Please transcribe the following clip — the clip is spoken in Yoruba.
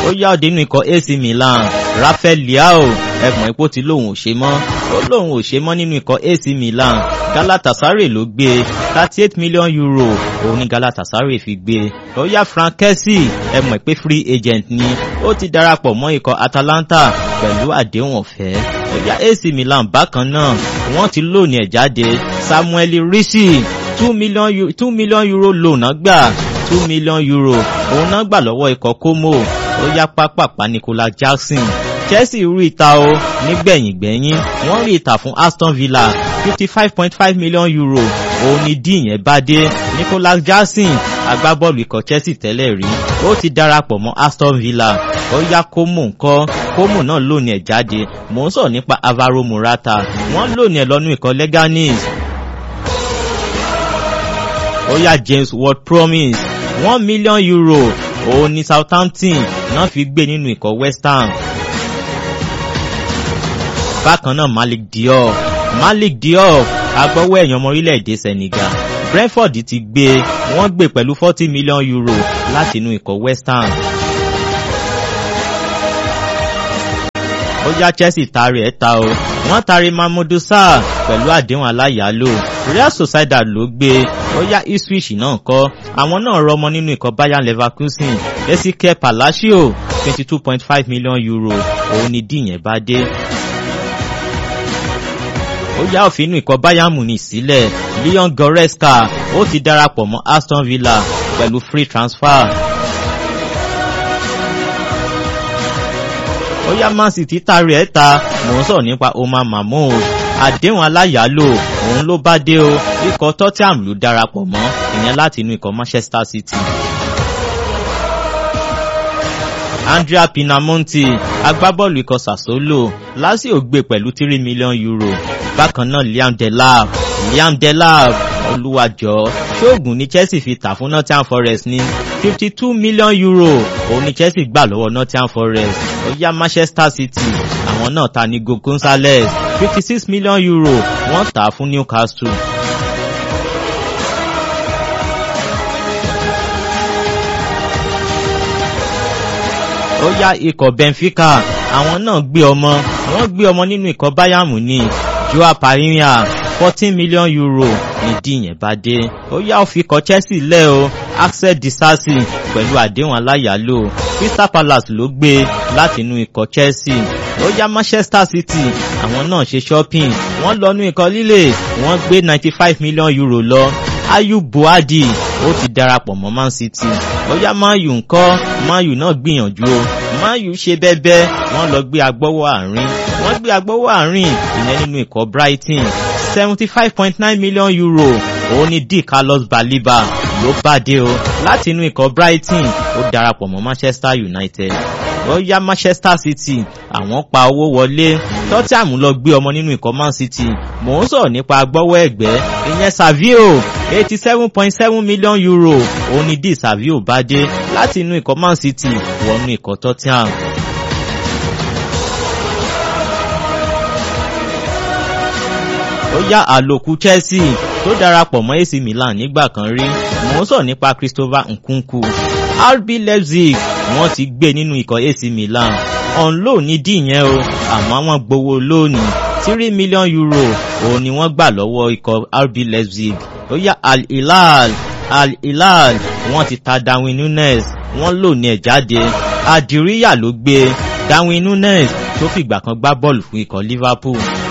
ó yá òde nínú ikọ̀ AC Milan Rafael Leao ẹ̀gbọ́n ipò tí lòun ò ṣe mọ́ ó lòun ò ṣe mọ́ nínú ikọ̀ AC Milan Galatasaray ló gbé thirty eight million euro òun ní Galatasaray fi gbé ó yá Frank Kessie ẹ̀gbọ́n pé free agent ni ó ti darapọ̀ mọ́ ikọ̀ Atalanta pẹ̀lú àdéhùn ọ̀fẹ́ ó yá AC Milan bákan náà wọ́n ti lónìí ẹ̀ jáde Samuel Risi two million two million euro loan náà gbà two million euro òun náà gbà lọ́wọ́ ikọ̀ Como ó yá pápápá Nicolas Jackson Chelsea rí ìta o nígbẹ̀yìngbẹ̀yìn wọ́n rí ìta fún Aston Villa fifty five point five million euro òun ni dín yẹn bá dé Nicolas Jackson agbábọ́ọ̀lù ikọ̀ Chelsea tẹ́lẹ̀ rí ó ti darapọ̀ mọ́ Aston Villa ó yá Como ńkọ́ Como náà lónìí ẹ̀ jáde mò ń sọ̀rọ̀ nípa Alvaro Morata wọ́n lónìí ẹ̀ lọ́nú ikọ̀ Leganes ó yá James Ward-Prowse one million euro òun ni Southampton náà fi gbé nínú ikọ̀ West Ham bákan náà Malik Diop Malik Diop agbọ́wọ́ ẹ̀yàn ọmọ orílẹ̀-èdè Senegal Brentford ti gbé wọ́n gbé pẹ̀lú forty million euro láti inú ikọ̀ West Ham. ó yá Chelsea taari ẹ̀ ta o wọ́n taari Mamadou Sarr pẹ̀lú àdéhùn aláyàálò Real Sociedad ló gbé ó yá Ipswich náà kọ́ àwọn náà rọmọ nínú ikọ̀ Bayer Leverkusen Ezekiel Palacio twenty two point five million euro òun ni díyẹn bá dé ó yá òfin inú ikọ̀ Bayern Munich sílẹ̀ Leon Goretzka ó ti darapọ̀ mọ́ Aston Villa pẹ̀lú free transfer. ó yá Man City tari ẹ̀ ta mò ń sọ̀rọ̀ nípa Omar Mahmoud àdéhùn aláyàálò òun ló bá dé o ikọ̀ Tottenham ló darapọ̀ mọ́ ìyẹn láti inú ikọ̀ Manchester City. Andrea Pinamonti agbábọ́ọ̀lù ikọ̀ Sassuolo Lazio gbé pẹ̀lú three million euro bákan náà Liam Delap Liam Delap olúwàjọ ṣóògùn ní Chelsea fi tà fún Nottingham Forest ní fifty two million euro òun ní Chelsea gbà lọ́wọ́ Nottingham Forest ó yá Manchester City àwọn náà ta ní Go Gonzalez fifty six million euro wọ́n tà á fún Newcastle. ó yá ikọ̀ Benfica àwọn náà gbé ọmọ wọ́n gbé ọmọ nínú ikọ̀ Bayern Munich Joao Palhinha fourteen million euro nídìí yẹn bá dé ó yá ó fi ikọ̀ Chelsea lẹ́ o Axel Disasi pẹ̀lú àdéhùn aláyàálò Crystal Palace ló gbé láti inú ikọ̀ Chelsea ó yá Manchester City àwọn náà ṣe shopping wọ́n lọ nú ikọ̀ líle wọ́n gbé ninety five million euro lọ Ayub Buadi ó ti darapọ̀ mọ́ Man City ó yá Man U ńkọ́ Man U náà gbìyànjú o Man U ṣe bẹ́bẹ́ wọ́n lọ gbé agbọ́wọ́ àárín wọ́n gbé agbọ́wọ́ àárín ìyẹn nínú ikọ̀ Brighton seventy five point nine million euro òun ni D Carlos Baliba ló bá dé o láti inú ikọ̀ Brighton ó darapọ̀ mọ́ Manchester United ó yá Manchester City àwọn pa owó wọlé Tottenham lọ gbé ọmọ nínú ikọ̀ Man City mò ń sọ̀rọ̀ nípa agbọ́wọ́ ẹ̀gbẹ́ ìyẹn Savio eighty seven point seven million euro òun ni D Savio bá dé láti inú ikọ̀ Man City wọnú ikọ̀ Tottenham. ó yá àlòkù Chelsea tó darapọ̀ mọ́ AC Milan nígbà kan rí mò ń sọ̀rọ̀ nípa Christopher Nkunku RB Leipzig wọ́n ti gbé nínú ikọ̀ AC Milan on loan ní díyẹn o àmọ́ wọ́n gbowó lónìí three million euro òun ni wọ́n gbà lọ́wọ́ ikọ̀ RB Leipzig ó yá Al Hilal Al Hilal wọ́n ti ta Darwin Nunes wọ́n lò ní ẹ̀ jáde Adiriya ló gbé Darwin Nunes tó fìgbà kan gbá bọ́ọ̀lù fún ikọ̀ Liverpool